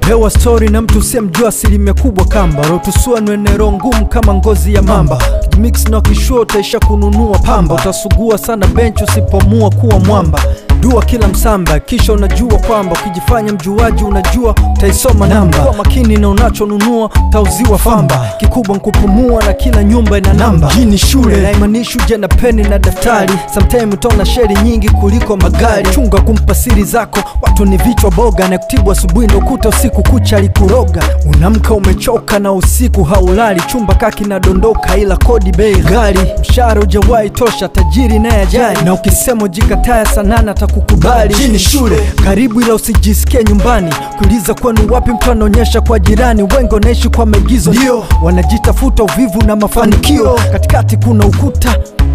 kupewa stori na mtu usiyemjua asilimia kubwa kamba rotusua nwenero ngumu kama ngozi ya mamba mix na kishua utaisha kununua pamba utasugua sana benchi usipomua kuwa mwamba dua kila msamba kisha unajua kwamba ukijifanya mjuaji unajua utaisoma namba kwa makini na unachonunua utauziwa famba kikubwa nkupumua na kila nyumba ina namba hii ni shule haimaanishi uje na peni na daftari sometime utaona sheri nyingi kuliko magari chunga kumpa siri zako watu ni vichwa boga na kutibu asubuhi ndo kuta usiku kucha alikuroga unamka umechoka na usiku haulali chumba kaki nadondoka ila kodi bei gari mshahara ujawahi tosha tajiri naye ajali na ukisema ujikataya sanana atakukubali hii ni shule karibu ila usijisikie nyumbani kuuliza kwenu wapi mtu anaonyesha kwa jirani wengi wanaishi kwa maigizo ndio wanajitafuta uvivu na mafanikio katikati kuna ukuta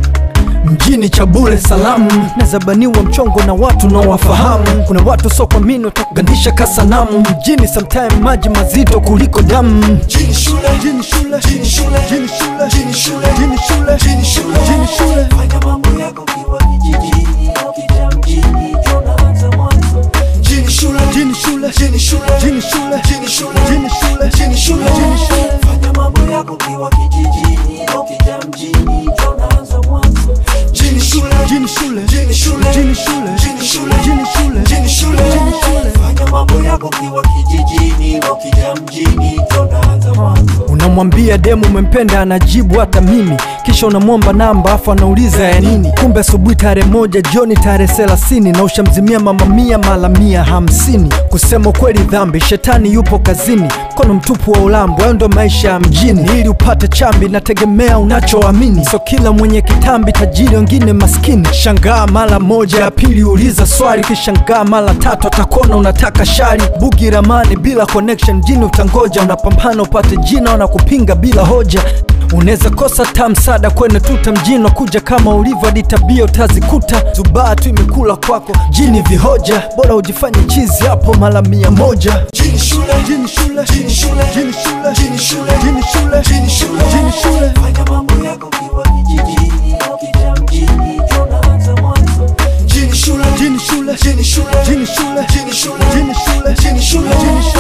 mjini cha bure salamu nazabaniwa mchongo na watu nawafahamu kuna watu so kwa mini watakugandisha kasanamu mjini sometime maji mazito kuliko damu Jini shule, Mjini shule, jini shule, mjini shule, jini shule, mjini shule, jini shule, mjini shule. fanya mambo yako kiwa kijijini ukija mjini tunaanza mwanzo Jini shule, Mjini shule, jini shule, mjini shule, jini shule, mjini shule, jini shule, mjini shule. fanya mambo yako kiwa kijijini ukija mjini tunaanza mwanzo Jini shule, mjini shule, jini shule, mjini shule, jini shule, mjini shule, jini shule, mjini shule. fanya mambo yako kiwa kijijini ukija mjini tunaanza mwanzo unamwambia demu umempenda anajibu hata mimi kisha unamwomba namba afu anauliza ya nini kumbe asubuhi tarehe moja jioni tarehe thelathini na ushamzimia mama mia mala mia hamsini kusema ukweli dhambi shetani yupo kazini mkono mtupu wa ulambo hayo ndo maisha ya mjini ili upate chambi nategemea unachoamini so kila mwenye kitambi tajiri wengine maskini shangaa mara moja ya pili uliza swali kishangaa mara tatu atakona unataka shari bugi ramani bila connection jini utangoja unapambana upate jina unakupinga bila hoja unaweza kosa ta msaada kwene tuta mjini kuja kama ulivyo hadi tabia utazikuta zubaa tu imekula kwako jini vihoja bora ujifanye chizi hapo mara mia moja Jini shule, jini shule jini shule, jini shule jini shule, jini shule jini shule, jini shule fanya mambo yako kiwa kijijini ukija mjini tunaanza mwanzo jini shule, jini shule jini shule, jini shule jini shule, jini shule jini shule, jini shule